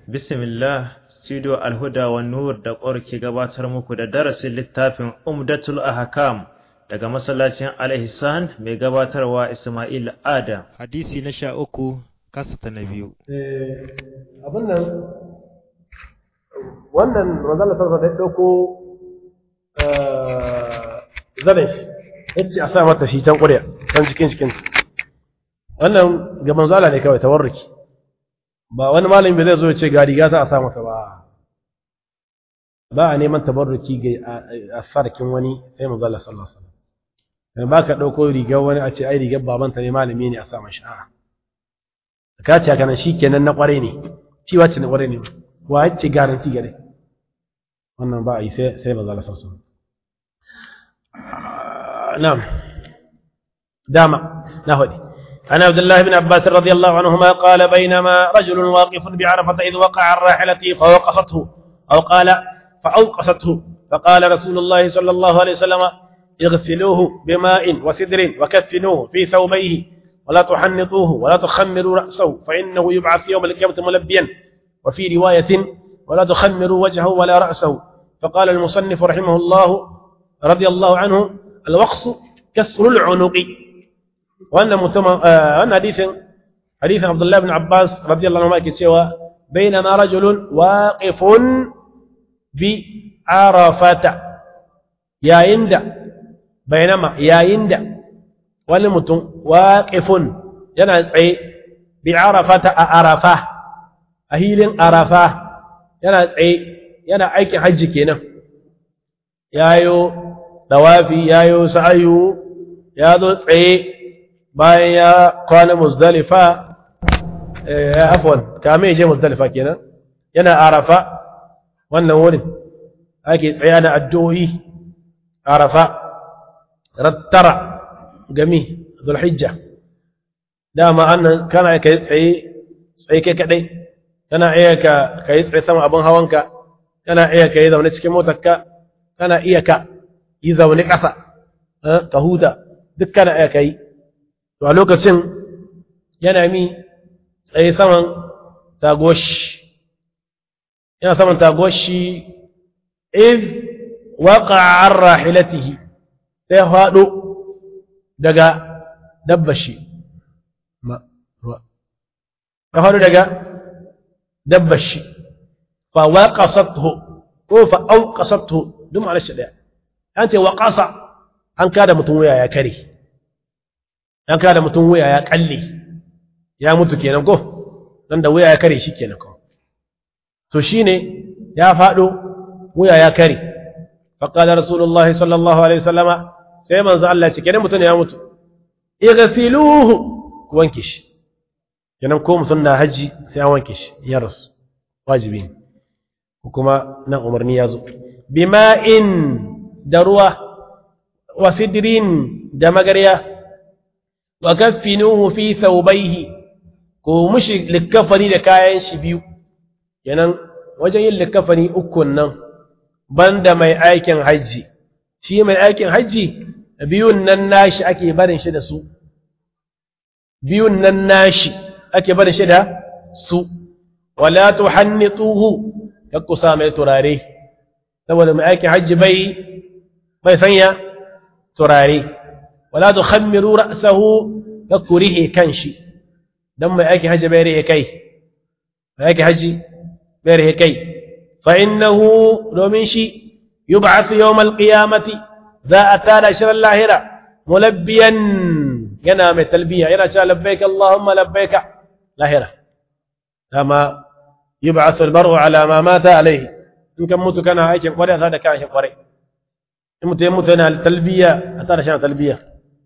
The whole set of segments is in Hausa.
Bismillah, Studio Alhuda wa Nur da ƙwar ke gabatar muku da darasin littafin Umdatul Ahkam daga masallacin Al-Ihsan mai gabatarwa Ismail Adam. Hadisi na sha uku, kasata na biyu. abin nan wannan manzala sarsa da ya ɗauko zanen shi ya ce a sa mata shi can ƙuriya can cikin cikin wannan ga manzala ne kawai tawarruki ba wani malami bai zai zo ya ce ga riga za a sa masa ba ba a neman tabarruki ga a sarkin wani sai manzala sallallahu alaihi wasallam ba ka ɗauko rigar wani a ce ai rigar babanta ne malami ne a sa mashi a'a ka ce haka nan shikenan na ƙware ne shi wacce na ƙware ne wa ya ce garanti gare wannan ba a yi sai ba za a sassu na'am dama na faɗi عن عبد الله بن عباس رضي الله عنهما قال بينما رجل واقف بعرفة إذ وقع عن راحلته فوقصته أو قال فأوقصته فقال رسول الله صلى الله عليه وسلم اغسلوه بماء وسدر وكفنوه في ثوبيه ولا تحنطوه ولا تخمروا رأسه فإنه يبعث يوم القيامة ملبيا وفي رواية ولا تخمروا وجهه ولا رأسه فقال المصنف رحمه الله رضي الله عنه الوقص كسر العنق وأن متم... آه... أن حديث حديث عبد الله بن عباس رضي الله عنه كتشوى بينما رجل واقف بعرفة يا يند بينما يا يند ولمتم واقف ينعي بعرفة أعرفه أهيل أعرفه yana tsaye yana aikin hajji kenan yayo dawafi yayo sa'ayu ya zo tsaye bayan ya kwana muzdalifa ya afwan kame je muzdalifa kenan yana arafa wannan wurin ake tsaye da addu'o'i arafa rattara gami zulhijja dama annan kana kai tsaye tsaye kai kadai kana iya ka ka yi tsaye sama abin hawanka kana iya ka yi zaune cikin motarka kana iya ka yi zaune ƙasa ka huta duk kana iya ka yi to a lokacin yana mi tsaye saman tagoshi yana saman tagoshi iz waqa an rahilatihi sai faɗo daga dabbashi ma ya faɗo daga dabbar shi fa waqasathu ko fa auqasathu duk ma'anar shi daya an ce waqasa an kada mutum wuya ya kare an kada mutum wuya ya kalle ya mutu kenan ko dan da wuya ya kare shi kenan ko to shine ya fado wuya ya kare fa qala rasulullahi sallallahu alaihi wasallama sai manzo Allah ce kenan mutum ya mutu igsiluhu wanke shi kenan ko mutum na haji sai an wanke shi ya rasu wajibi ne kuma nan umarni ya zo bima'in da ruwa wa sidrin da magarya wa kaffinuhu fi thawbayhi ko mushi likafani da kayan shi biyu kenan wajen yin likafani ukun nan banda mai aikin haji shi mai aikin haji biyun nan nashi ake barin shi da su biyun nan nashi ake barin shi da su wala tuhannituhu kakku sa mai turare saboda mai aikin hajji bai bai sanya turare wala tukhammiru ra'sahu kakku rihe kanshi dan mai aikin hajji bai rihe kai mai aikin hajji bai rihe kai fa innahu domin shi yub'ath yawm al-qiyamati za a tada shirin lahira mulabbiyan yana mai talbiya yana cewa labbaik allahumma labbaik lahira dama يبعث المرء على ما مات عليه إن كان موت كان هيك قري هذا كان شيء قري يموت يموت هنا التلبية أتى شان تلبية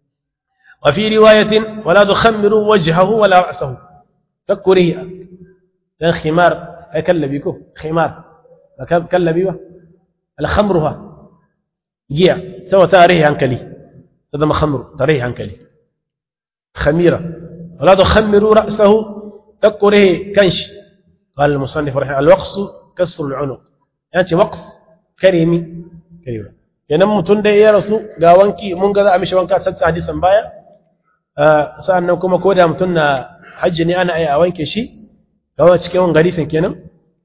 وفي رواية ولا تخمروا وجهه ولا رأسه فكري الخمار كلبيكو خمار كلبيوه الخمرها جيع سوى تاريه عنكلي هذا ما خمر تاريه عنكلي خميرة ولا تخمروا رأسه فكره كنش قال المصنف رحمه الوقص كسر العنق يعني وقص كريمي كريمة kenan mutum da ya rasu ga wanki mun ga za a mishi wanka sassa hadisan baya sa'annan kuma ko da mutum na hajji ne ana iya a wanke shi kawai cikin hadisin kenan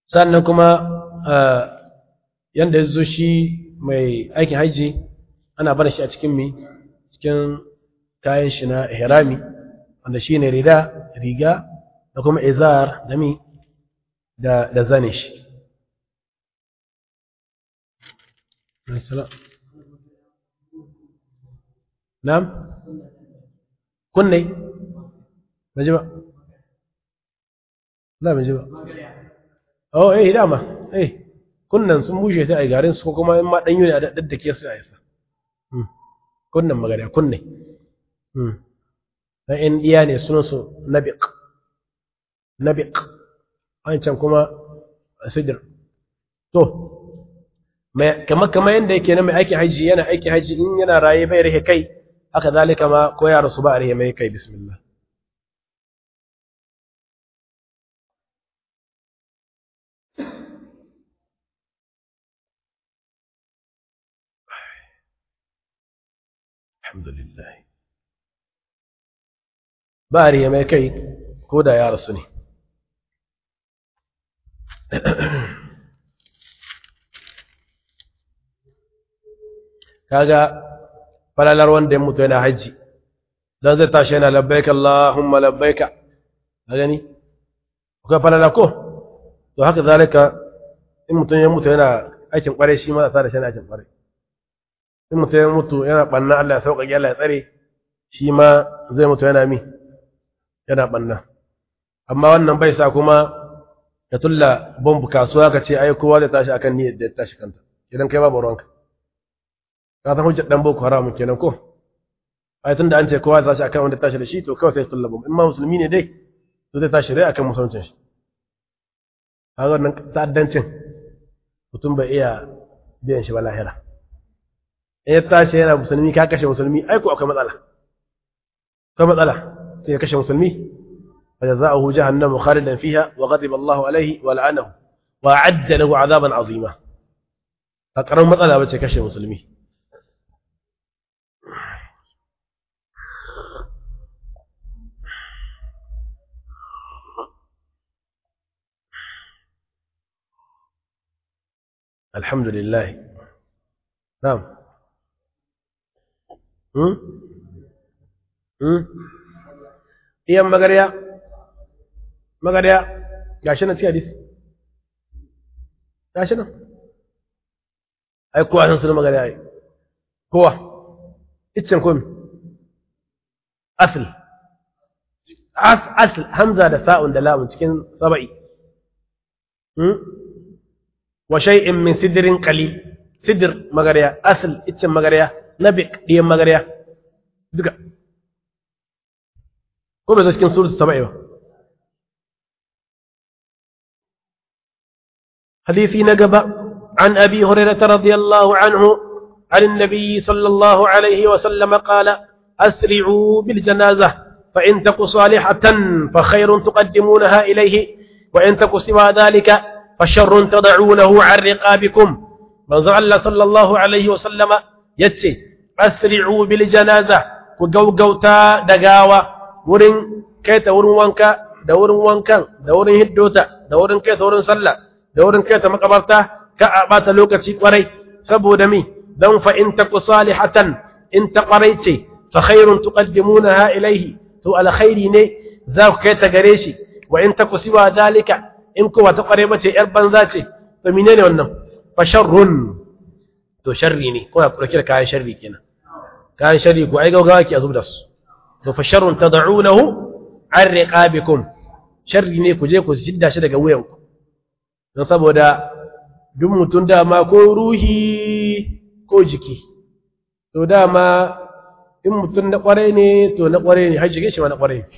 sannan kuma yanda ya zo shi mai aikin hajji ana bar shi a cikin mi cikin kayan shi na ihrami wanda shi ne rida riga da kuma izar da mi da da zane shi Na'am kunne ba ji ba la ba ji ba oh eh dama eh kunnan sun bushe sai ai garin su ko kuma in ma danyo ne a daddake su a yasa kunnan magana kunne na in iya ne sunan su nabiq nabiq wancan kuma sidir to kamar kamar yadda yake na mai aikin haji yana aikin haji in yana raye bai rike kai haka zalika ma ko ya rasu ba a rike mai kai bismillah alhamdulillah ba a rike mai kai ko da ya rasu ne kaga falalar wanda ya mutu yana hajji dan zai tashi yana labbaika Allahumma labbaika a gani akwai falala ko to haka zalika in mutum ya mutu yana aikin kware shi ma sa da shi yana aikin kware in mutum ya mutu yana banna Allah ya sauƙaƙe Allah ya tsare shi ma zai mutu yana mi yana banna amma wannan bai sa kuma ya tulla bombu kasuwa ka ce ai kowa zai tashi akan niyyar da ya tashi kanta idan kai babu ruwanka ka san hujjar dan boko haram kenan ko ai tunda an ce kowa zai tashi akan wanda tashi da shi to kawai sai tulla bombu in ma musulmi ne dai to zai tashi dai akan musulmancin shi kaga wannan ta'addancin mutum bai iya biyan shi ba lahira in ya tashi yana musulmi ka kashe musulmi ai ko akwai matsala akwai matsala sai ya kashe musulmi فجزاؤه جهنم خالدا فيها وغضب الله عليه ولعنه وأعد له عذابا عظيما فقرن مثلا بچه كشي مسلمي الحمد لله نعم هم هم iyan magarya magariya gashi nan cikin hadisi gashi nan ai kowa san sunan magariya ai kowa iccen komi asl asl hamza da sa'un da lamun cikin saba'i wa shay'in min sidrin qalil sidr magariya asl iccen magariya nabiq diyan magariya duka ko bai zo cikin suratul saba'i ba حديثي نقبة عن أبي هريرة رضي الله عنه عن النبي صلى الله عليه وسلم قال أسرعوا بالجنازة فإن تك صالحة فخير تقدمونها إليه وإن تك سوى ذلك فشر تضعونه عن رقابكم من زعل صلى الله عليه وسلم يتسي أسرعوا بالجنازة وقوقوتا دقاوة ورن كيت ورن وانكا دورن وانكا دورن هدوتا دورن كيت ورن صلى da wurin kai ta makabarta ka a bata lokaci kwarai saboda mi dan fa in taku salihatan in ta kwarai ce fa khairun tuqaddimunaha ilayhi to alkhairi ne za ku kai ta gare shi wa in taku siwa dalika in kuwa ta kwarai bace yar banza ce to menene wannan fa sharrun to sharri ne ko ya dauke da kayan sharri kenan kayan sharri ko ai gaugawa ki azub da su to fa sharrun tad'unahu an riqabikum sharri ne ku je ku jidda shi daga wuyanku don saboda duk mutum dama ko ruhi ko jiki to dama in mutum na kwarai ne to na kwarai ne har jikin shi ma na kwarai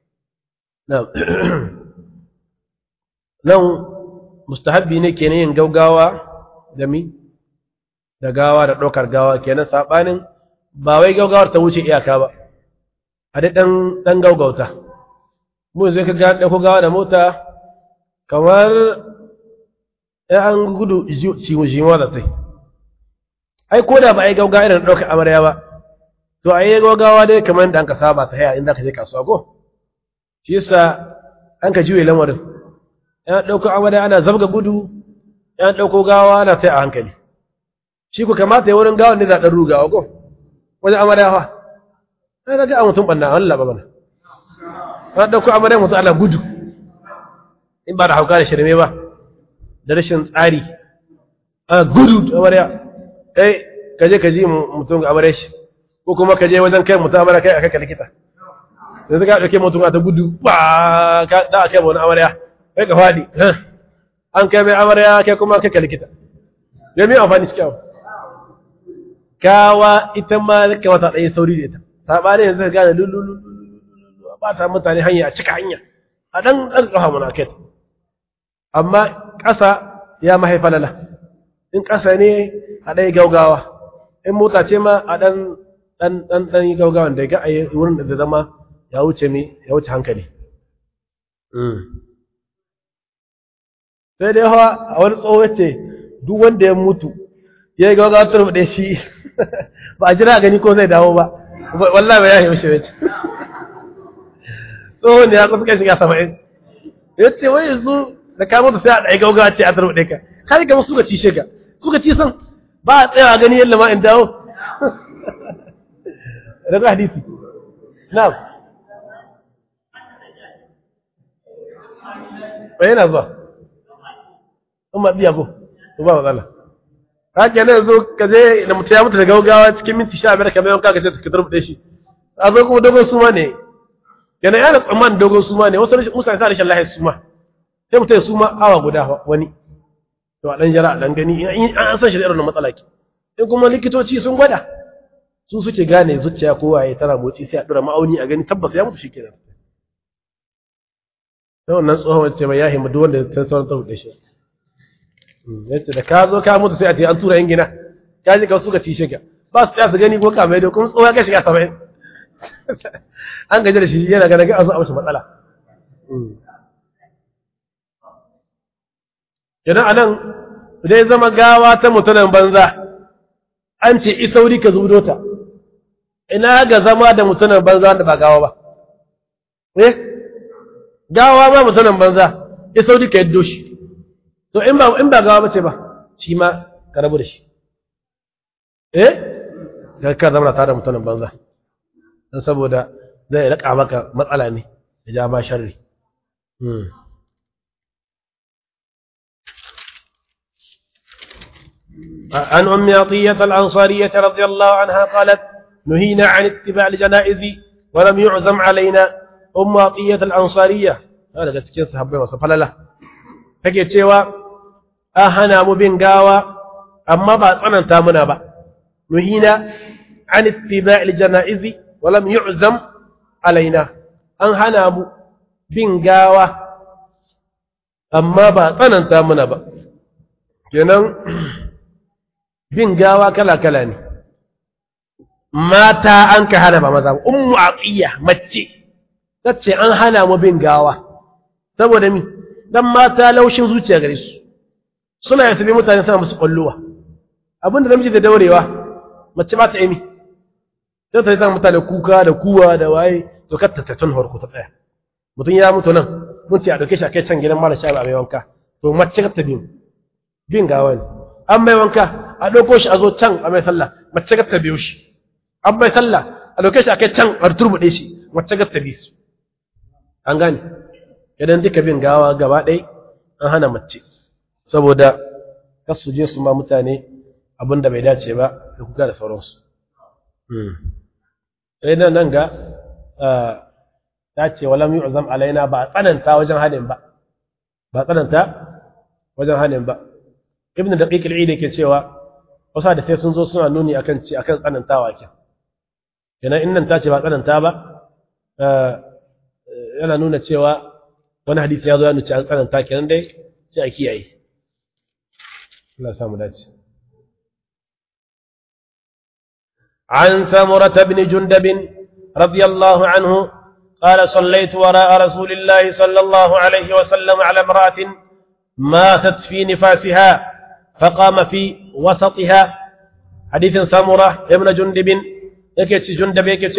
nan mustahabbi ne kenan yin gaugawa da mi da gawa da ɗaukar gawa kenan saɓanin ba wai gaugawar ta wuce iyaka ba a dai ɗan gaugauta mu zai ka ga ɗauko gawa da mota kamar ya an gudu ciwo da tai ai ko da ba a yi gaugawa irin ɗaukar amarya ba to a yi gaugawa dai kamar da an ka saba ta haya inda ka je kasuwa ko shi yasa an ka juye lamarin ya ɗauko amarya ana zabga gudu ya ɗauko gawa ana sai a hankali shi ku kamata ya wurin gawan ne za ɗan rugawa ko wajen amarya fa sai na ga a mutum ɓanna Allah ba bana ya ɗauko amarya mutum ana gudu in ba da hauka da shirme ba da rashin tsari a gudu amarya kai ka je ka ji mutum ga amarya shi ko kuma ka je wajen kai mutum amarya kai a kai ka likita yanzu ka ɗauke mutum a ta gudu ba ka da a kai wani amarya kai ka faɗi an kai mai amarya kai kuma kai ka likita ya mai amfani cikin abu kawa ita ma kamata ɗaya sauri da ita saɓani yanzu ka gane lululu ba ta mutane hanya a cika hanya a ɗan ɗan ƙafa muna kai amma ƙasa ya mahaifa lala in ƙasa ne a ɗaya gaugawa in mota ce ma a ɗan ɗan ɗan ɗan yi gaugawan da ga a yi wurin da zama ya wuce mi ya wuce hankali sai dai hawa a wani tsoho ce duk wanda ya mutu ya yi gaugawa turbuɗe shi ba a jira gani ko zai dawo ba wallahi ba ya yi wuce wuce tsohon ya kusa kai shiga saba'in ya ce wai yanzu da ka mutu sai a ɗaya gaugawa ce a turbuɗe ka kai ga suka ci shiga suka ci san ba a tsaya gani yalla ma in dawo daga hadisi na'am ba yana zuwa in ma biya ko to ba matsala ka ke nan zo ka je da mutum ya mutu da gaugawa cikin minti sha biyar kamar yanka ka ce ka turbuɗe shi a zo kuma dogon suma ne yana yana tsammanin dogon suma ne wasu mutane sa rashin lahiyar suma sai mutum ya suma awa guda wani to a ɗan jara a ɗan gani an san shi da irin matsala ke in kuma likitoci sun gwada su suke gane zuciya ko waye tana motsi sai a ɗora ma'auni a gani tabbas ya mutu shi kenan sai wannan tsohon wacce mai yahi duk wanda ta sauran ta hude shi yace da ka zo ka mutu sai a ce an tura yin gina ka ji ka suka ci shiga ba su tsaya su gani ko ka mai da kuma tsohon ka shiga saba'in an gaji da shi yana gana ga a zo a mashi matsala idan anan dai zama gawa ta mutumin banza an ce isauri ka zudo ta ina ga zama da mutumin banza da ba gawa ba eh gawa ba mutumin banza isauri ka yaddo shi to in ba in ba gawa bace ba shi ma ka rabu da shi eh ka ka zama tare da mutumin banza dan saboda zai raka maka matsala ne ya ja ma sharri عن أم عطية الأنصارية رضي الله عنها قالت نهينا عن اتباع الجنائز ولم يعزم علينا أم عطية الأنصارية هذا قد تكين صحابي وصفل له فكي تشيوا أهنا مبين قاوة أما بعد أنا تامنا با نهينا عن اتباع الجنائز ولم يعزم علينا أهنا مبين قاوة أما بعد أنا تامنا با kenan bin gawa kala-kala ne mata an ka hana ba maza ba ummu aqiya mace tace an hana mu bin gawa saboda mi dan mata laushin zuciya gare su suna yasabi mutane suna musu kwallowa abinda namiji da daurewa mace ba ta yi mi sai ta yi san mutane kuka da kuwa da waye to katta ta tun harko ta tsaya mutum ya mutu nan mun ce a dauke shi a kai can gidan mara sha ba mai wanka to mace katta bin bin gawa ne an mai wanka a ɗauko shi a zo can a mai sallah mace ga ta biyo shi an mai sallah a ɗauke shi a kai can a turbuɗe shi mace ga ta bi su an gane idan duka bin gawa gaba ɗai an hana mace saboda kas su je su ma mutane abin da bai dace ba da kuka da sauransu sai nan nan ga ta ce walam yu'zam alaina ba a tsananta wajen hadin ba ba tsananta wajen hadin ba ibn daqiq al-eid yake cewa wasu da sai sun zo suna nuni akan ci akan tsanantawa ke kenan in nan ta ce ba tsananta ba yana nuna cewa wani hadisi ya zo ya nuci an tsananta kenan dai sai a kiyaye Allah samu dace عن ثمرة بن جندب رضي الله عنه قال صليت وراء رسول الله صلى الله عليه وسلم على امرأة ماتت في نفاسها فقام في وسطها حديث سمرة ابن جندب يكي جندب يكي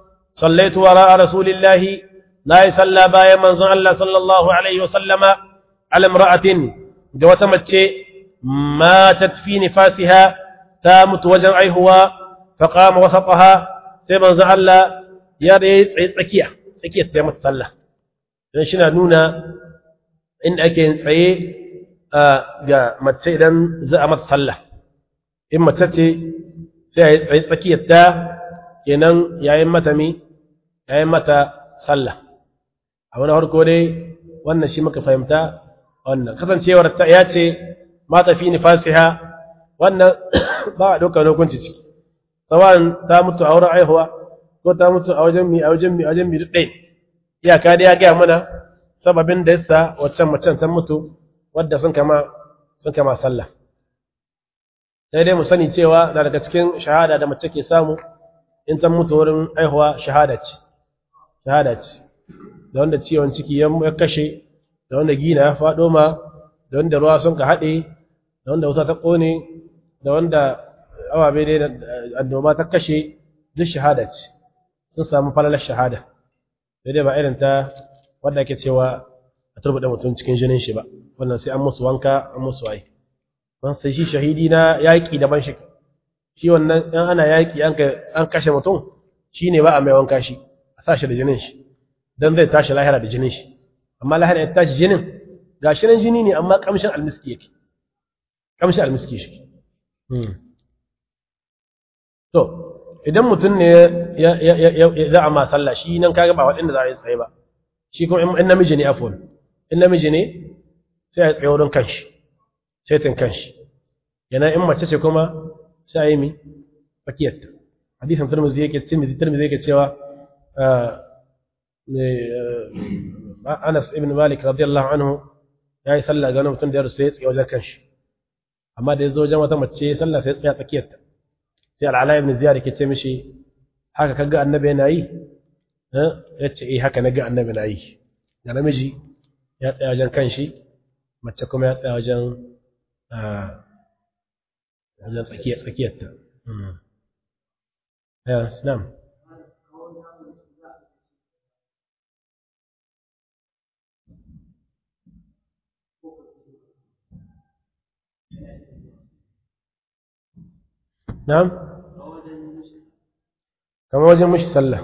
صليت وراء رسول الله لا يصلى بايا من الله صلى الله عليه وسلم على امرأة جوة متشي ماتت في نفاسها تامت وجن أيهوا فقام وسطها سيما زعل يا ريت تسكية تسكية تامت صلى dan shi na nuna in ake yin tsaye ga mace idan za a mata sallah in mace ce sai a yi tsaye tsakiyar ta kenan yayin mata mi yayin mata sallah a wani harko dai wannan shi muka fahimta wannan kasancewar ta ya ce mata fi nifasiha wannan ba a ɗaukar hukunci ciki tsawon ta mutu a wurin aihuwa ko ta mutu a wajen mi a wajen mi a wajen mi duk ɗaya iyaka dai ya gaya mana sababin da yasa waccan macen ta mutu wadda sun kama sun kama sallah sai dai mu sani cewa na daga cikin shahada da mace ke samu in ta mutu wurin aihuwa shahada ce shahada ce da wanda ciwon ciki ya kashe da wanda gina ya faɗo ma da wanda ruwa sun ka haɗe da wanda wuta ta ƙone da wanda awabe dai da annoba ta kashe duk shahada ce sun samu falalar shahada sai dai ba irin ta wadda ake cewa a turbuɗe mutum cikin jinin shi ba wannan sai an musu wanka an musu waye don sai shi shahidi na yaƙi daban shi shi wannan in ana yaƙi an kashe mutum shi ne ba a mai wanka shi a sa shi da jinin shi don zai tashi lahira da jinin shi amma lahira ya tashi jinin ga shi nan jini ne amma kamshin almiski yake kamshin almiski shi to idan mutum ne ya za a ma sallah shi nan kaga ba waɗanda za a yi tsaye ba shi kuma in namiji ne afon in namiji ne sai a yi tsaye wurin kanshi saitin kanshi yana in mace ce kuma sai a yi mi fakiyarta hadisan turmuzi yake tirmizi turmuzi yake cewa Anas ibn Malik radiyallahu anhu ya yi sallah ga wani mutum da ya rusa ya tsaye wajen kanshi amma da ya zo wajen wata mace sallah sai ya tsaya tsakiyarta sai al'ala ibn ziyar ke ce mishi haka kaga annabi yana yi ya ce eh haka naga annabi na yi da namiji ya tsaya wajen kanshi mace kuma ya tsaya wajen wajen tsakiyar tsakiyarta ya na'am نعم كما وجه مش سلة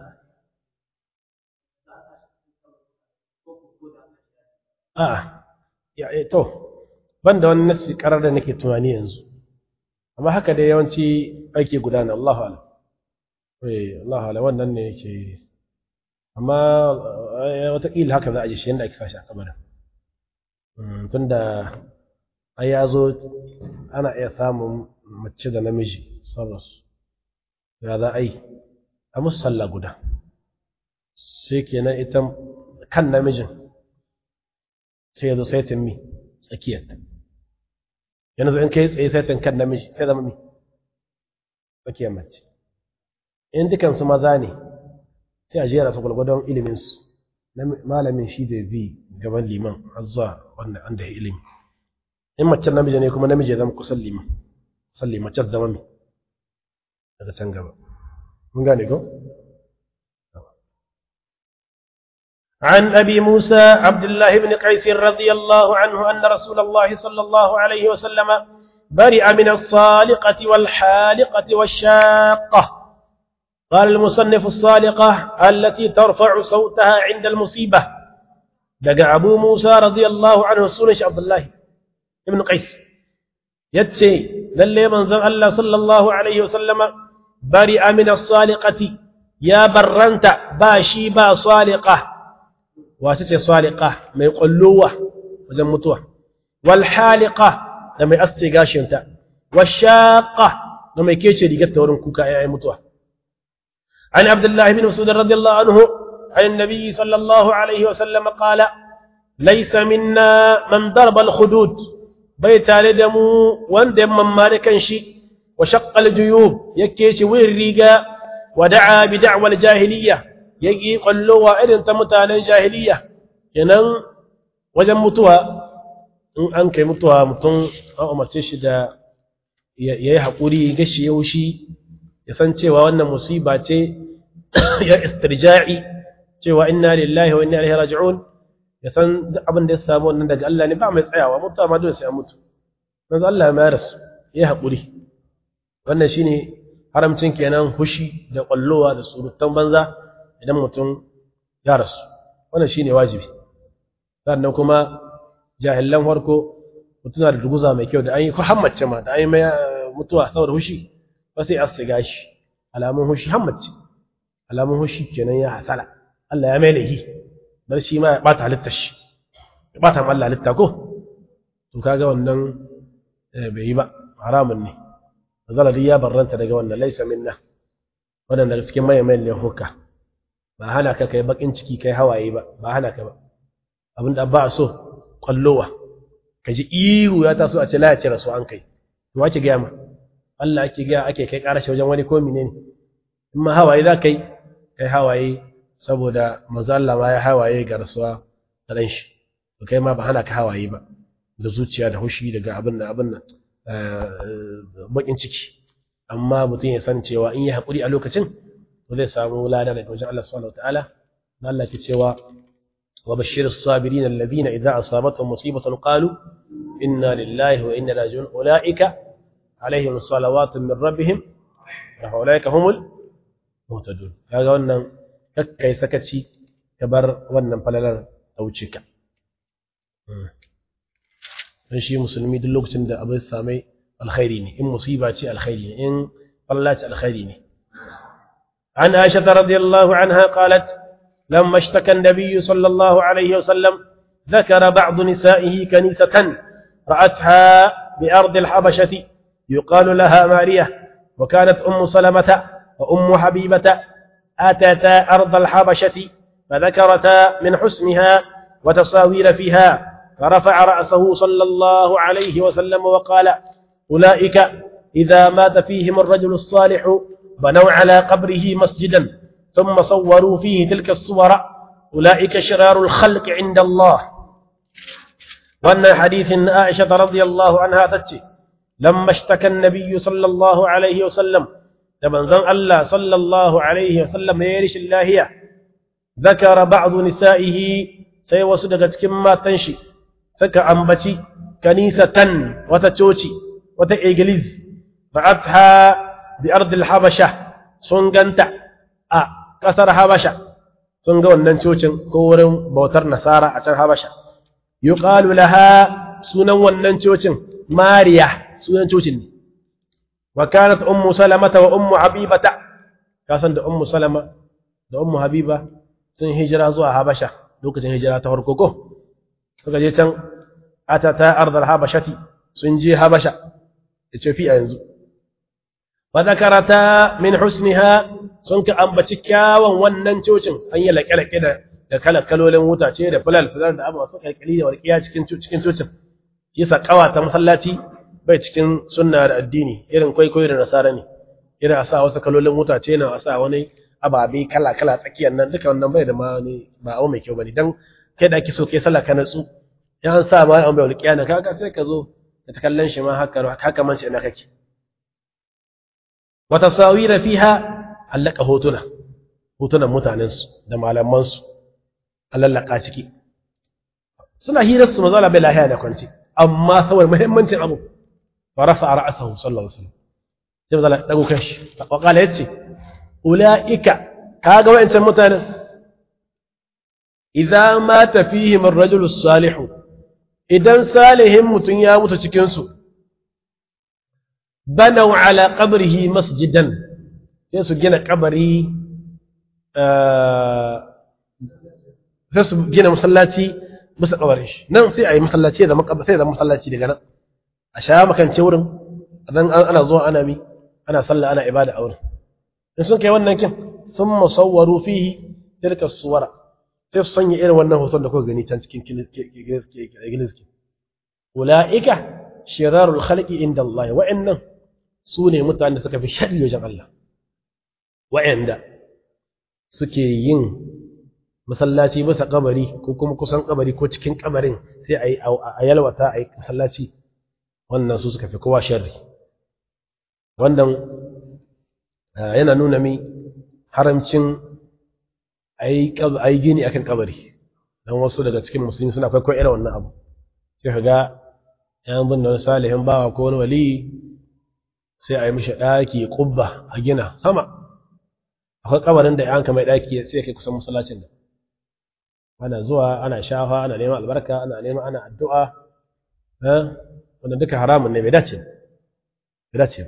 آه يعني تو banda wani nassi karar da nake tunani yanzu amma haka dai yawanci ake gudana Allahu alam eh Allahu alam wannan ne yake amma wataƙila haka za a ji shi yadda ake fashi a kamarin tunda ai ya zo ana iya samun mace da namiji sarrasu ya za a yi a musu sallah guda sai kenan ita kan namijin sai ya zo saitin mi tsakiyar yanzu in kai tsaye saitin kan namiji sai zama mi tsakiyar mace in dukansu maza ne sai a jera su gwalgwadon iliminsu malamin shi da bi gaban liman har zuwa wanda an da ilimi in macen namiji ne kuma namiji ya zama kusan liman kusan liman can zama mai daga can gaba mun gane ko عن أبي موسى عبد الله بن قيس رضي الله عنه أن رسول الله صلى الله عليه وسلم برئ من الصالقة والحالقة والشاقة قال المصنف الصالقة التي ترفع صوتها عند المصيبة دقى أبو موسى رضي الله عنه سنش عبد الله بن قيس يتسي للي من زن الله صلى الله عليه وسلم برئ من الصالقة يا برنت باشي با صالقة واتتي صالقة ما يقلوه وزمتوه والحالقة لما يأستي قاشنتا والشاقة لما يكيشي دي ورن كوكا يا متوه عن عبد الله بن مسعود رضي الله عنه عن النبي صلى الله عليه وسلم قال ليس منا من ضرب الخدود بيت لدمو واندم من مالكا شي وشق الجيوب يكيش ويريقا ودعا بدعوى الجاهلية يجي قلوا إذن تمتانا الجاهلية ينن وجن متوها in an kai mutuwa mutum an umarce shi da ya yi haƙuri gashi yaushi ya san cewa wannan musiba ce ya istirja'i cewa inna lillahi wa inna ilaihi raji'un ya san duk abin da ya samu wannan daga Allah ne ba mai tsayawa mutuwa ma dole sai an mutu manzo Allah ya mayar su ya haƙuri wannan shine haramcin kenan hushi da kwallowa da surutan banza idan mutum ya rasu wannan shine wajibi sannan kuma jahilan farko mutum da duguza mai kyau da an yi ko hammace ma da an yi mai mutuwa saboda hushi ba sai asiga shi alamun hushi hammace alamun hushi kenan ya hasala Allah ya mai lahi dan shi ma ya bata halittar shi ya bata Allah halitta ko to kaga wannan bai yi ba haramun ne zalari ya barranta daga wannan laisa minna wannan daga cikin maye mai lehuka ba hana ka kai bakin ciki kai hawaye ba ba hana ka ba abinda ba a so kwallowa ka ji ihu ya taso a ce la ya ce rasu an kai to wace gaya ma Allah ake gaya ake kai karashi wajen wani ko menene in ma hawaye za kai kai hawaye saboda manzo Allah ma ya hawaye ga rasuwa da dan shi to kai ma ba hana ka hawaye ba da zuciya da hushi daga abin nan abin nan bakin ciki amma mutum ya san cewa in yi haƙuri a lokacin to zai samu lada daga wajen Allah subhanahu wataala na Allah ke cewa wa bashir as-sabirin alladhina idza asabatuhum musibatun qalu inna lillahi wa inna ilaihi raji'un ulaika alaihim salawatun min rabbihim wa ulaika humul muhtadun kaga wannan kakkai sakaci ka bar wannan falalar ta wuce ka dan shi musulmi duk lokacin da abin samai alkhairi ne in musiba ce alkhairi ne in falla ce alkhairi ne عن عائشة رضي الله عنها قالت لما اشتكى النبي صلى الله عليه وسلم ذكر بعض نسائه كنيسة رأتها بأرض الحبشة يقال لها مارية وكانت أم سلمة وأم حبيبة أتتا أرض الحبشة فذكرتا من حسنها وتصاوير فيها فرفع رأسه صلى الله عليه وسلم وقال أولئك إذا مات فيهم الرجل الصالح بنوا على قبره مسجدا ثم صوروا فيه تلك الصور أولئك شرار الخلق عند الله وأن حديث عائشة رضي الله عنها تتشي لما اشتكى النبي صلى الله عليه وسلم لمن زن الله صلى الله عليه وسلم يرش الله ذكر بعض نسائه سيوسدت كما تنشي suka ambaci kanisatan wata coci wata iglis ra'atha bi ardil habasha sun ganta a kasar habasha sun ga wannan cocin ko wurin bautar nasara a can habasha yuqalu laha sunan wannan cocin mariya sunan cocin ne wa kanat ummu salamata wa ummu habibata kasan da ummu salama da ummu habiba sun hijira zuwa habasha lokacin hijira ta farko ko suka je can atata ardal habashati sun je habasha Ethiopia yanzu wa zakarata min husniha sun ka ambaci kyawun wannan cocin an yi laƙe-laƙe da da kalar kalolin wuta ce da fulal fulal da abuwa suka kalkali da warkiya cikin cikin cocin shi sa kawata masallaci bai cikin sunna da addini irin kwaikwayo da nasara ne irin a sa wasu kalolin wuta ce na a sa wani ababe kala kala tsakiyar nan duka wannan bai da ma ne ba abu mai kyau bane dan kai da ake so kai sallah ka natsu ya an sa ma an bai walƙiya na kaga sai ka zo da ta kallon shi ma haka haka man shi ina kake wa tasawira fiha allaka hotuna hotunan mutanen su da malaman su allaka ciki suna hirar su mazala bai lahiya da kwanci amma saboda muhimmancin abu fa rafa ra'sahu sallallahu alaihi wasallam sai mazala dago kanshi wa qala yace ulaika kaga wayancan mutanen idza mata fihim ar-rajulu as-salih idan salihin mutun ya mutu cikin su banau ala qabrihi masjidan sai su gina kabari sai su gina masallaci bisa kabarin shi nan sai a yi masallaci da makaba sai da masallaci daga nan a sha makance wurin dan ana zuwa ana mi ana sallah ana ibada a wurin in sun kai wannan kin sun musawwaru fihi tilka suwara sai su sanya irin wannan hoton da kuka gani can cikin giliski ula'ika shirarul khalqi inda Allah wa'annan su ne mutanen da suka fi sharri wajen Allah wa'anda suke yin masallaci bisa kabari ko kuma kusan kabari ko cikin kabarin sai a yi a yalwata a yi masallaci wannan su suka fi kowa sharri wannan yana nuna mi haramcin a yi gini akan kabari dan wasu daga cikin musulmi suna kwaikwayo irin wannan abu sai ka ga yan bin wani salihin bawa ko wani wali sai a yi mishi ɗaki ƙubba a gina sama akwai kabarin da yanka mai ɗaki sai kai kusan masallacin da ana zuwa ana shafa ana neman albarka ana neman ana addu'a wanda duka haramun ne bai dace bai dace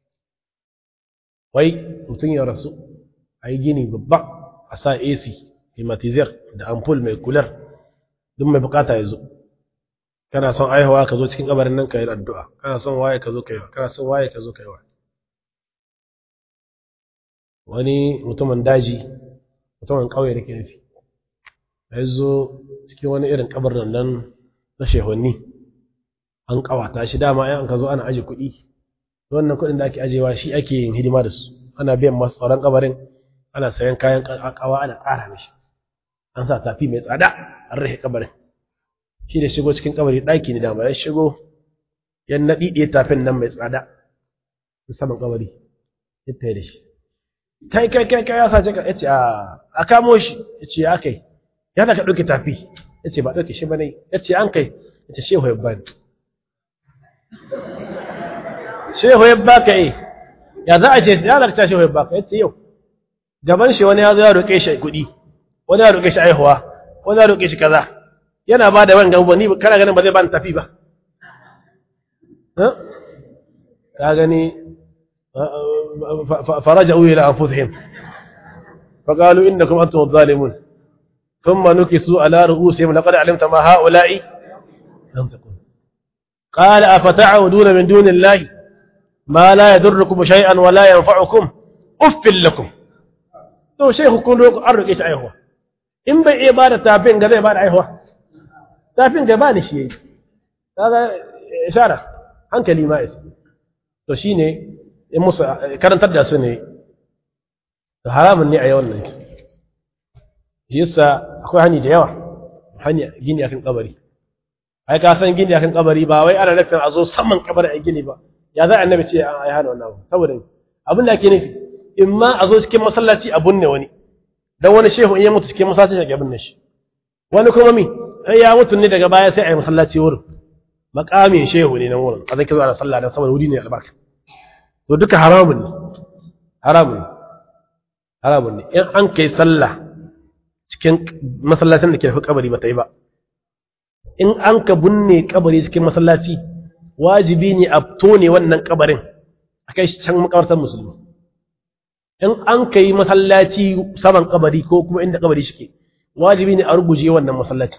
wai mutum ya rasu a yi gini babba a sa ac climatizer da ampul mai kular duk mai bukata ya zo kana son aihuwa ka zo cikin kabarin nan ka yi addu'a kana son waye ka zo ka yi kana son waye ka zo ka yi wa wani mutumin daji mutumin ƙauye da ke nufi ya zo cikin wani irin kabarin nan na shehunni an ƙawata shi dama yan ka zo ana aje kuɗi wannan kuɗin da ake ajewa shi ake yin hidima da su ana biyan masu tsaron kabarin ana sayan kayan kawa ana ƙara mishi an sa tafi mai tsada an rahe kabarin shi da shigo cikin kabari ɗaki ne dama ya shigo ya naɗi ɗaya tafin nan mai tsada saman kabari ya tayi da shi kai kai kai kai ya sace ka yace a a kamo shi yace ya kai ya da ka ɗauke tafi yace ba ɗauke shi bane yace an kai yace shehu ya bani shehu ya baka eh ya za a ce ya da ka shehu ya baka yace yau gaban shi wani ya zo ya roƙe shi kuɗi wani ya roƙe shi aihuwa wani ya roƙe shi kaza yana ba da wanga ba ni kana ganin ba zai ba ni tafi ba ka gani فرجعوا إلى أنفسهم فقالوا إنكم أنتم الظالمون ثم نكسوا على رؤوسهم لقد علمت ما هؤلاء ينطقون قال أفتعودون من دون الله ما لا يضركم شيئا ولا ينفعكم أف لكم to shehu kun roƙo an roƙe shi aihuwa in bai iya bada tafin ga zai bada aihuwa tafin ga ba da shi yayi kaga ishara hankali ma isa to shine in musu karantar da su ne to haramun ne a yawan nan shi yasa akwai hani da yawa hani gini akan kabari ai ka san gini akan kabari ba wai ana nufin a zo saman kabari a gini ba ya za annabi ce ai hana wannan abu saboda abin da ake nufi in ma a zo cikin masallaci a bunne wani dan wani shehu in ya mutu cikin masallaci ya bunne shi wani kuma mi ai ya mutu ne daga baya sai a yi masallaci wurin makamin shehu ne nan wurin a zai zuwa da sallah dan saboda wuri ne albarka to duka haramun ne haramun ne haramun ne in an kai sallah cikin masallacin da ke fi kabari ba ta yi ba in an ka binne kabari cikin masallaci wajibi ne a tone wannan kabarin a kai shi can makabartar musulmi in an kai masallaci saman kabari ko kuma inda kabari shike wajibi ne a ruguje wannan masallaci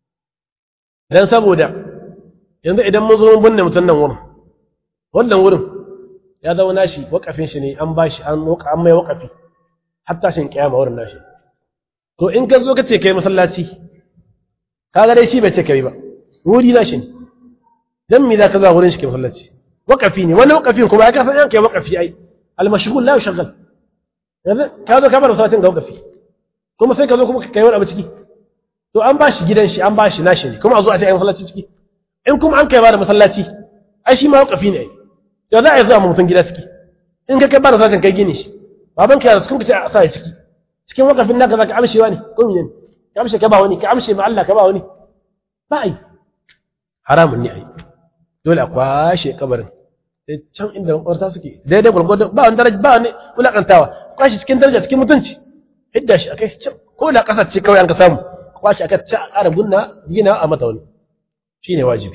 dan saboda yanzu idan mun zo mun binne mutum nan wurin wannan wurin ya zama nashi wakafin shi ne an bashi an an mai wakafi har tashin kiyama wurin nashi to in ka zo ka ce kai masallaci kaga dai shi bai ce kai ba wuri nashi ne dan me za ka zuwa wurin shi kai masallaci wakafi ne wani wakafi kuma ya kasan yanke wakafi ai almashghul la yushghal yanzu ka zo ka bar masallacin ga wakafi kuma sai ka zo kuma kai wani abu ciki to an bashi gidan shi an bashi nashi ne kuma a zo a ce ai masallaci ciki in kuma an kai ba da masallaci ai shi ma wakafi ne ai da za a yi zuwa mutum gida ciki in ka kai ba da sashen kai gini shi baban ka yara cikin ka ce a sa ciki cikin wakafin naka za ka amshewa ne ko mene ka amshe ka ba wani ka amshe ma Allah ka ba wani ba ai haramun ne ai dole a kwashe kabarin sai can inda makwarta suke daidai gwargwado ba wani daraja ba wani wulakantawa kwashe cikin daraja cikin mutunci hidda shi akai can ko da kasar ce kawai an ka samu kwashe akai ta a ƙara gunna gina a mata wani shine wajibi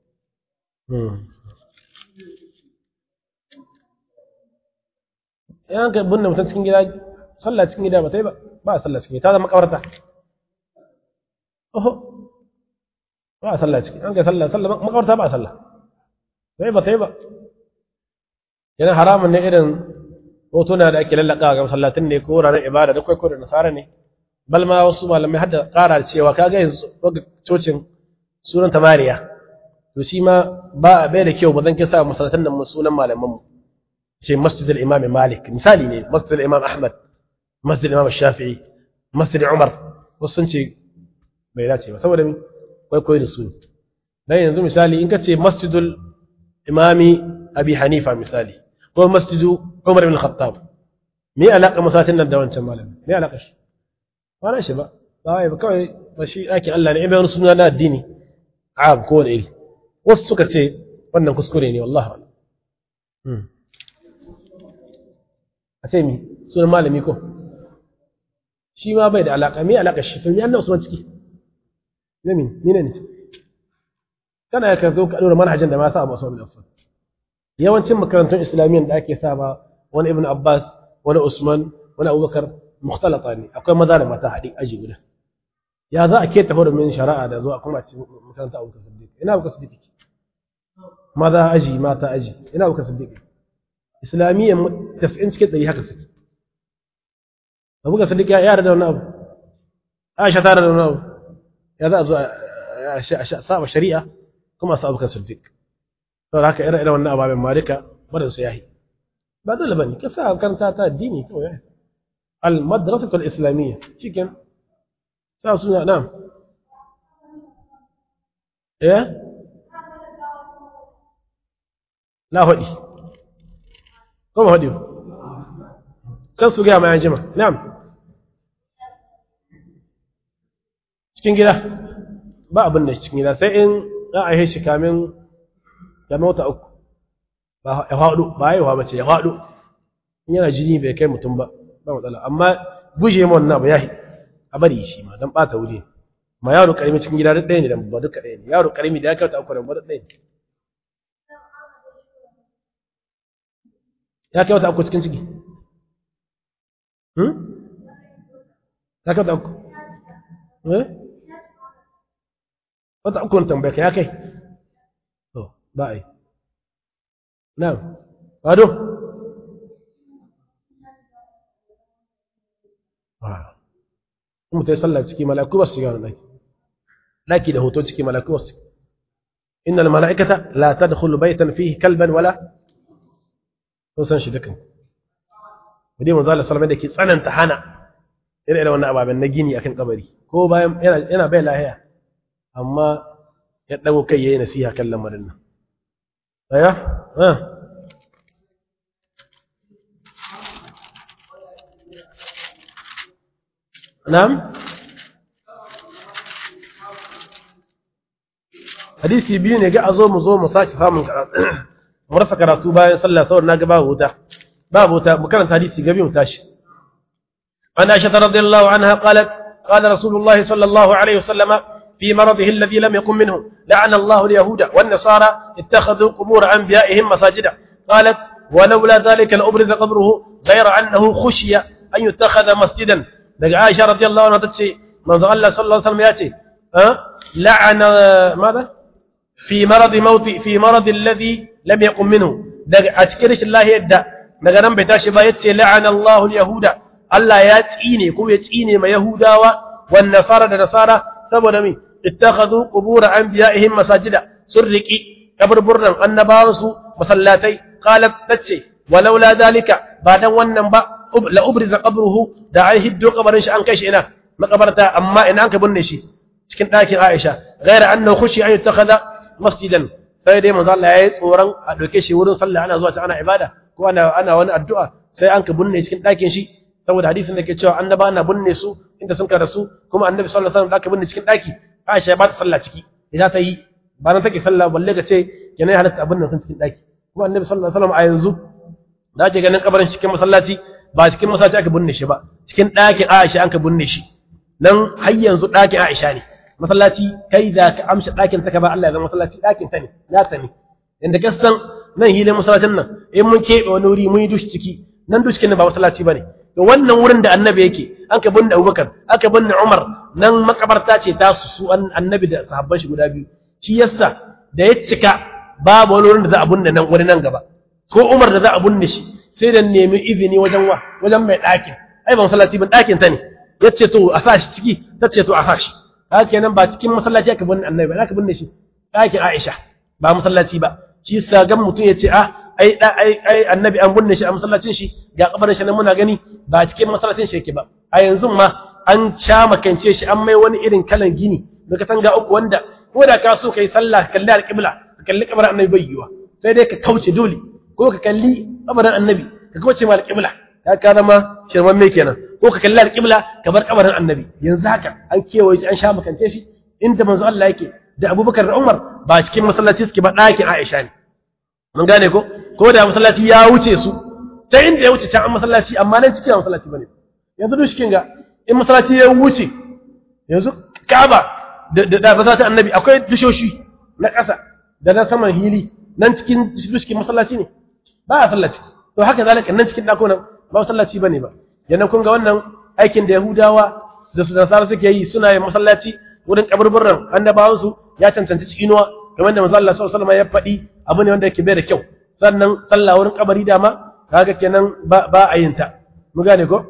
yan ka binne mutum cikin gida sallah cikin gida ba ta yi ba ba sallah cikin gida ta zama kabarta oho ba sallah cikin an ka sallah sallah makabarta ba sallah sai ba ta yi ba yana haramun ne irin hotuna da ake lallaka ga masallatin ne ko wuraren ibada da kwaikwayo da nasara ne bal ma wasu malamai hadda ƙara cewa kaga yanzu cocin sunan tamariya to shi ma ba bai da kyau ba zan kisa masallatan nan sunan malaman mu شيء مسجد الإمام مالك مثالي ne مسجد الإمام أحمد مسجد الإمام الشافعي مسجد عمر wasu ce bai dace ba saboda mi kwaikwayo da su dan yanzu misali in ka ce masjidul imami abi hanifa misali ko masjidu umar ibn khattab me alaka masatin nan da wancan malami me alaka shi ba shi ba ba ba kawai ba shi ɗakin Allah ne in bai wani suna na addini a ko wani iri wasu suka ce wannan kuskure ne wallahi a ce mi sunan malami ko shi ma bai da alaƙa me alaƙa shi to ni annabi usman ciki ne mi ni ne kana ya ka zo ka dora manhajin da ma sa Abu Usman bin Affan yawancin makarantun islamiyyan da ake sa ba wani ibn Abbas wani Usman wani Abubakar mukhtalata ne akwai maza da mata haɗi aji guda ya za a ke tafi da min shari'a da zuwa kuma ci makaranta Abubakar Siddiq ina Abubakar Siddiq maza aji mata aji ina Abubakar Siddiq islamiyyan tafi'in cikin ɗari haka suke Abubakar Siddiq ya yarda da wani abu Aisha ta da wani abu ya za a zo a saba shari'a kuma su Abubakar Siddiq saboda haka ire iren wannan ababen ma duka barin su yahi ba dole bane ka sa karanta ta addini kawai yahi al madrasatu al islamiyya cikin sa suna na'am eh la hodi kuma hodi kan su ga mai jima na'am cikin gida ba abin da cikin gida sai in za a yi shi kamin ya mota uku ba ya faɗo ba ya yi bace ya faɗo in yana jini bai kai mutum ba ba matsala amma guje ma wannan ba ya a bari shi ma dan ɓata wuri ma yaro karimi cikin gida duk ɗaya ne da ba duka ɗaya ne yaro karimi da ya kyauta uku da ba duk ɗaya ne ya kyauta uku cikin ciki ya kyauta uku eh wata uku tambaya ka ya kai to ba a yi na'am ado kuma ta yi sallah ciki malaku ba su shiga wani ɗaki ɗaki da hoto ciki malaku ba su innal mala'ikata la tadkhulu baytan fihi kalban wala to san shi dukan wadai manzo Allah sallallahu alaihi da ke tsananta hana irin wannan ababen na gini akan kabari ko bayan yana yana bai lahiya amma ya ɗago kai ya yi nasiha kan lamarin nan. Aya? Ha? Na'am? Hadisi biyu ne ga a zo mu zo mu sake samun karatu, mu rasa karatu bayan sallah saboda na ga babu wuta. Babu wuta, mu karanta hadisi gabi mu tashi. An Aisha radiyallahu anha qalat قال رسول الله صلى الله عليه وسلم في مرضه الذي لم يكن منه لعن الله اليهود والنصارى اتخذوا قبور أنبيائهم مساجدا قالت ولولا ذلك لأبرز قبره غير أنه خشي أن يتخذ مسجدا لقى عائشة رضي الله عنها تتشي منذ الله صلى الله عليه وسلم يأتي أه؟ لعن ماذا في مرض موت في مرض الذي لم يقم منه أشكرش الله يدى daga nan bai tashi ba yace la'ana Allahu al-yahuda Allah ya tsine ko ya tsine ma yahudawa wan nasara da nasara saboda me ittakhadhu qubur anbiya'ihim masajida sun riki kaburburran annabawan su masallatai qalat tace walaula dalika ba dan wannan ba la ubriza qabruhu da ai hiddo kabarin shi an kai shi ina makabarta amma ina an ka binne shi cikin ɗakin Aisha ghaira annahu khushi an yattakhadha masjidan sai dai manzo Allah yayi tsoron a dauke shi wurin sallah ana zuwa ta ana ibada ko ana ana wani addu'a sai an ka binne cikin ɗakin shi saboda hadisin da ke cewa annaba na binne su inda sun kada su kuma annabi sallallahu alaihi wasallam da aka binne cikin ɗaki Aisha ba ta sallah ciki idan ta yi ba nan take sallah balle ka ce kenan halatta abin nan sun cikin ɗaki kuma annabi sallallahu alaihi wasallam a yanzu da ake ganin kabarin cikin masallaci ba cikin masallaci aka binne shi ba cikin ɗakin Aisha an ka binne shi nan har yanzu ɗakin Aisha ne masallaci kai da ka amsa ɗakin ta ka ba Allah ya zama masallaci ɗakin ta ne na ta ne inda ka san nan hilin masallacin nan in mun keɓe wani wuri mun yi dushi ciki nan dushi ba masallaci ba ne to wannan wurin da annabi yake an ka binne Abubakar aka binne Umar nan makabarta ce ta su su annabi da sahabban shi guda biyu shi yasa da ya cika babu wani wurin da za a binne nan wani nan gaba ko Umar da za a binne shi sai da nemi izini wajen wa wajen mai ɗakin ai ba masallaci ba ɗakin ta ne yace to a sa shi ciki ta ce to a sa shi haka kenan ba cikin masallaci aka binne annabi ba aka binne shi ɗakin Aisha ba masallaci ba shi yasa gan mutum ya ce ah ai ai ai annabi an binne shi a masallacin shi ga kabarin shi nan muna gani ba cikin masallacin shi yake ba a yanzu ma an sha makance shi an mai wani irin kalan gini da katanga uku wanda ko da ka so kai sallah ka kalli alqibla ka kalli kabarin annabi bai yiwa sai dai ka kauce dole ko ka kalli kabarin annabi ka kauce ma alqibla ka ka zama shirman me kenan ko ka kalli alƙibla ka bar kabarin annabi yanzu haka an kewaye shi an sha makance shi inda manzo Allah yake da Abubakar da Umar ba cikin masallaci suke ba ɗakin Aisha ne mun gane ko ko da masallaci ya wuce su ta inda ya wuce can an masallaci amma nan cikin masallaci bane yanzu duk shikin ga in masallaci ya wuce yanzu Kaaba da da masallacin annabi akwai dushoshi na ƙasa da na saman hili nan cikin cikin masallaci ne ba a sallaci to haka zalika nan cikin ɗakunan ba masallaci bane ba yana kun ga wannan aikin da Yahudawa da su nasara suke yi suna yin masallaci wurin kaburburan annabawan su ya cancanci cikinuwa kamar da manzo Allah sallallahu alaihi wasallam ya faɗi abu ne wanda yake bai da kyau sannan sallah wurin kabari dama kaga kenan ba ba a yin ta mu gane ko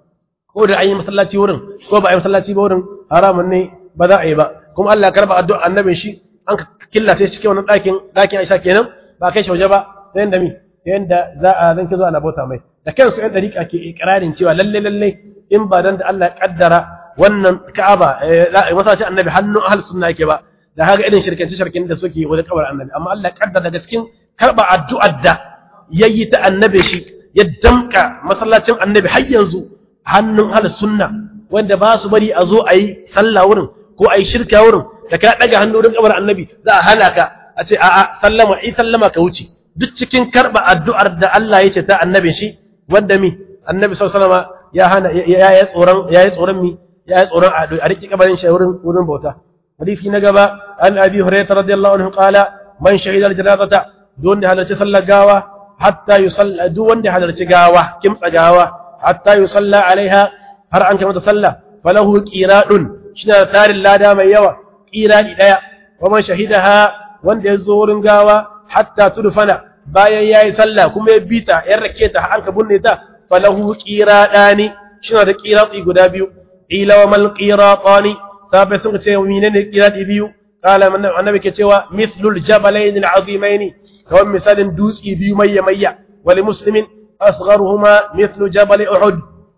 ko da an yi masallaci wurin ko ba a yi masallaci ba wurin haramun ne ba za a yi ba kuma Allah ya karba addu'a annabin shi an killace shi cikin wannan ɗakin ɗakin Aisha kenan ba kai shi waje ba sai yanda mi sai yanda za a zanki zuwa na bauta mai da kansu ɗan dariƙa ke ikrarin cewa lalle lalle in ba dan da Allah ya kaddara wannan Ka'aba masallacin annabi hannun ahlus sunna yake ba da haka irin shirkanci shirkin da suke wajen kabar annabi amma Allah ya kaddara daga cikin karba addu'ar da yayi ta annabi shi ya damka masallacin annabi har yanzu hannun ahlus sunna wanda ba su bari a zo a yi sallah wurin ko a yi shirka wurin da ka ɗaga hannu wurin kabar annabi za a hana ka a ce a'a sallama i sallama ka wuce duk cikin karɓa addu'ar da Allah ya ce ta annabin shi wanda mi annabi sallallahu alaihi ya hana ya yi tsoron ya yi tsoron mi ya yi tsoron a riƙe kabarin shi wurin wurin bauta hadisi na gaba an abi hurairah radiyallahu anhu qala man shahida al-janazata duk wanda halarci sallar gawa hatta yusalla duk wanda halarci gawa kimtsa gawa hatta yusalla alaiha har an kai mata sallah falahu qiradun shine tarin lada mai yawa qiradi daya wa man shahidaha wanda ya zo wurin gawa hatta tudfana bayan yayi sallah kuma ya bita ya rake ta har ka bunne ta falahu qiradani shine da qiradi guda biyu ila wa mal qiratani sabai sun ce menene qiradi biyu قال من النبي كتوى مثل الجبلين العظيمين كون مثال دوسي بيو مية مية ولمسلم أصغرهما مثل جبل أحد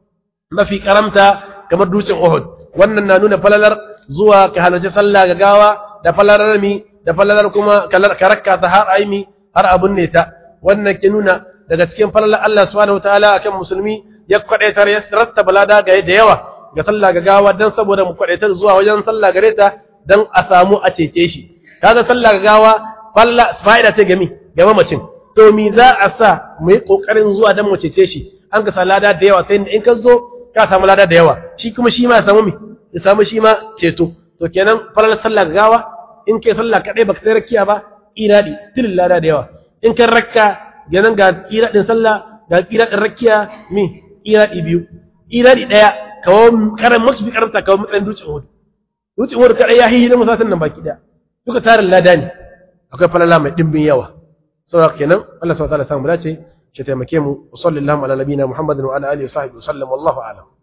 ما في كرمتا كما دوسي أحد wannan na nuna falalar zuwa ka halarci sallah ga gawa da falalar mi da falalar kuma ka rakka ta har aimi har abun ne ta wannan ke nuna daga cikin falalar Allah subhanahu wataala akan musulmi ya kwadaitar ya rattaba lada ga da yawa ga sallah ga gawa dan saboda mu kwadaitar zuwa wajen sallah gare ta dan a samu a cece shi kaga sallah ga gawa falla fa'ida ta gami ga mamacin to mi za a sa mu yi kokarin zuwa dan mu cece shi an ka sa lada da yawa sai in ka zo ka samu lada da yawa shi kuma shi ma ya samu mi ya samu shi ma ceto to kenan falal sallah ga gawa in kai sallah kadai baka sai rakiya ba iradi tilin lada da yawa in kan rakka kenan ga iradin sallah ga iradin rakiya mi iradi biyu iradi daya kawo karan masu bi karanta kawo matsayin dutsen hudu dutsen hudu kadai ya hihi na musatan nan baki daya duka tarin lada ne akwai falala mai dimbin yawa saboda kenan Allah subhanahu wa ta'ala samu dace shi taimake mu wa sallallahu ala nabiyina Muhammadin wa ala alihi wa sahbihi wa sallam wallahu a'lam